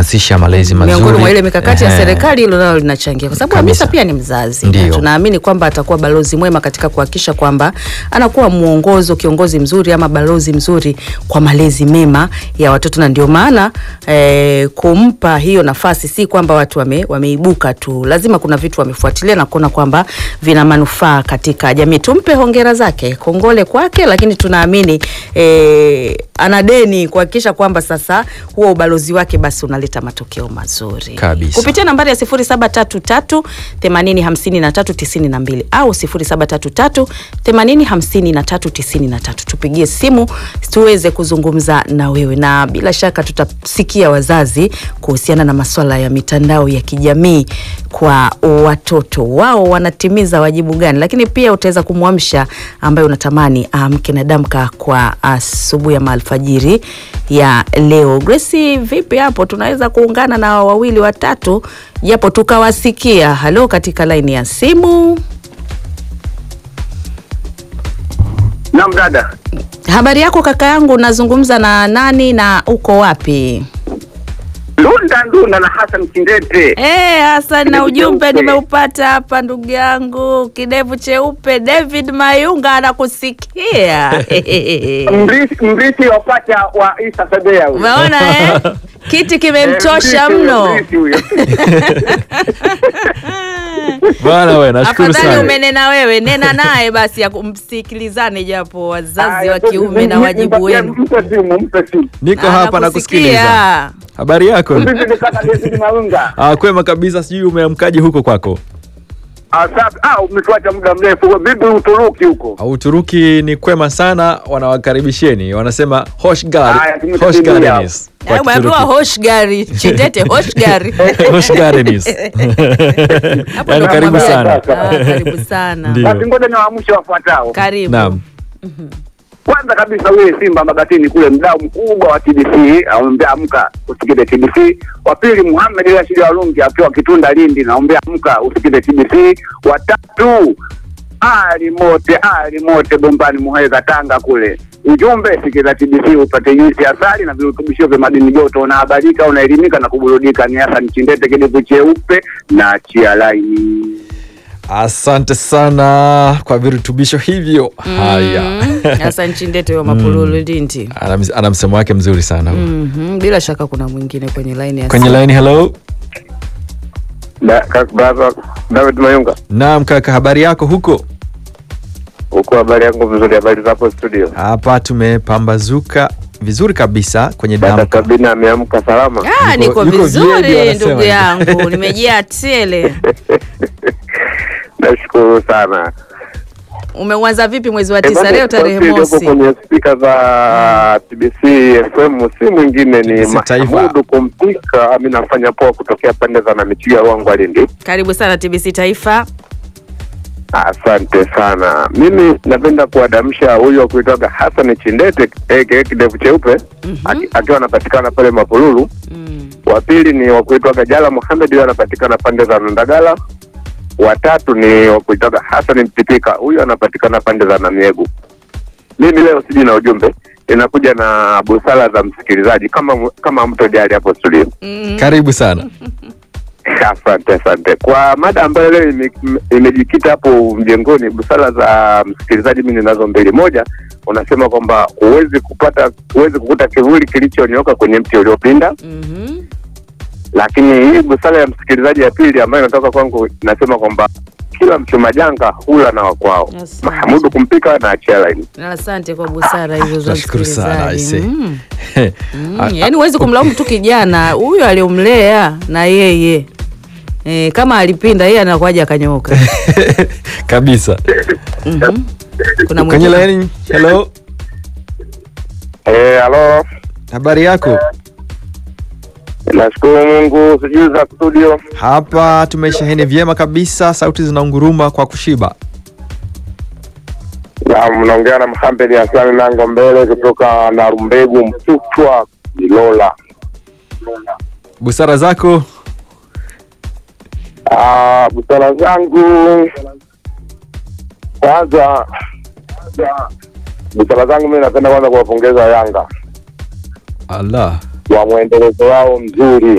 kuhamasisha malezi mazuri miongoni mwa ile mikakati ya Ehe. serikali hilo nalo linachangia kwa sababu Kabisa. Hamisa pia ni mzazi Ndio. na tunaamini kwamba atakuwa balozi mwema katika kuhakikisha kwamba anakuwa mwongozo kiongozi mzuri ama balozi mzuri kwa malezi mema ya watoto na ndio maana eh, kumpa hiyo nafasi si kwamba watu wame, wameibuka tu lazima kuna vitu wamefuatilia na kuona kwamba vina manufaa katika jamii tumpe hongera zake kongole kwake lakini tunaamini eh, ana deni kuhakikisha kwamba sasa huo ubalozi wake basi unaleta matokeo mazuri Kabisa. kupitia nambari ya 0733 805392 au 0733 805393 tupigie simu tuweze kuzungumza na wewe na bila shaka tutasikia wazazi kuhusiana na maswala ya mitandao ya kijamii kwa watoto wao wanatimiza wajibu gani lakini pia utaweza kumwamsha ambaye unatamani amke na damka kwa asubuhi ama alfajiri ya leo Grace vipi hapo tunaweza kuungana na wawili watatu japo tukawasikia halo katika laini ya simu Naam dada, habari yako kaka yangu unazungumza na nani na uko wapi Lunda Ndunda na Hassan Kindete. Eh, Hassan na Kidevu ujumbe cheupe. nimeupata hapa ndugu yangu kidevu cheupe David Mayunga anakusikia Mrithi mrithi wa pacha wa Isa Sebea huyo. umeona eh? kiti Eh, kimemtosha mrithi huyo, mno mrithi huyo. bwana we nashukuru afadhali sana umenena wewe nena naye basi ya kumsikilizane japo wazazi Haya, wa kiume na mpe- wajibu mpe- wenu Mpe simu, mpe simu. niko hapa nakusikiliza Anakusikia. habari yako Mrithi ni kaka David Malunga. ah, kwema kabisa sijui umeamkaje huko kwako Asante. Ah, umetuacha muda mrefu. Vipi Uturuki huko? Ah, uturuki ni kwema sana wanawakaribisheni wanasema hoş Haya, gar- tumekusikia. hoş geldiniz kwa Eh, umeambiwa Kituruki. hosh gari chitete hosh gari Hoş geldiniz. Hapo Yaani ndo karibu mwambia. sana Ah, karibu sana Ndio. Basi ngoja niwaamshe wafuatao. karibu naam Kwanza kabisa huye Simba Mabatini kule, mdau mkubwa wa TBC, aombea amka usikide TBC. Wa pili Muhammad Rashid Walungi akiwa Kitunda Lindi, naombea amka usikide TBC. Watatu Ali Mote, Ali Mote Bombani Muheza Tanga kule, ujumbe sikiza TBC upate juisi ya asali na virutubisho vya madini joto, unahabarika, unaelimika na kuburudika. Ni Hassan Chindete, kidevu cheupe na chia laini. asante sana kwa virutubisho hivyo haya hasa nchindete wa mapululu ndindi ana, ms- ana msemo wake mzuri sana huyo. Mhm, bila shaka kuna mwingine kwenye laini ya kwenye simu. line hello David Mayunga, naam kaka habari yako huko huko habari yangu vizuri, habari zapo studio. hapa tumepambazuka vizuri kabisa kwenye Dada damka Sabina ameamka salama. Ah, Yuko- niko yuko vyedi vizuri wanasema ndugu hivi. yangu nimejaa tele Nashukuru sana. umeuanza vipi mwezi wa Eh, tisa basi, leo tarehe basi iliyoko mosi kwenye spika za TBC FM si mwingine ni TBC Taifa. Mahmudu Kumpika. Ami nafanya poa kutokea pande za Namichiga Ruangwa Lindi. karibu sana tbc taifa Asante sana. Mimi napenda kuadamsha huyu wa kuitoka Hassan Chindete aka kidevu cheupe aki- akiwa anapatikana pale Mapululu. mm. wa pili ni wa kuitwa Gajala Muhamed, huyo anapatikana pande za Ndagala. Watatu ni wa kuitwa Hassan Mtipika, huyo anapatikana pande za Namiegu. Mimi leo siji na ujumbe, inakuja na busara za msikilizaji kama kama mto jali hapo studio. Mm. karibu sana Asante, asante kwa mada ambayo leo ime- imejikita hapo mjengoni. Busara za msikilizaji, mimi ninazo mbili. Moja, unasema kwamba huwezi kupata huwezi kukuta kivuli kilichonyoka kwenye mti uliopinda Mhm. lakini hii busara ya msikilizaji ya pili ambayo inatoka kwangu inasema kwamba kila mchuma janga hula na wakwao. Asante. Mahamudu kumpika na achia laini. asante kwa busara hizo za Nashukuru sana, msikilizaji. aise. Mm. Mm, Ah, yaani huwezi kumlaumu tu kijana huyo aliomlea na yeye e, kama alipinda yeye anakuaja akanyooka kabisa Mhm. kuna kwenye mwingine line hello Eh, halo. habari yako Nashukuru Mungu, sijui za studio. hapa tumesheheni vyema kabisa sauti zinaunguruma kwa kushiba Na mnaongea na Mhambeli Hasani Nango mbele kutoka Narumbegu Mtutwa Ilola. busara zako Ah, busara zangu kwanza, busara zangu mimi napenda kwanza kuwapongeza Yanga allah wa mwendelezo wao mzuri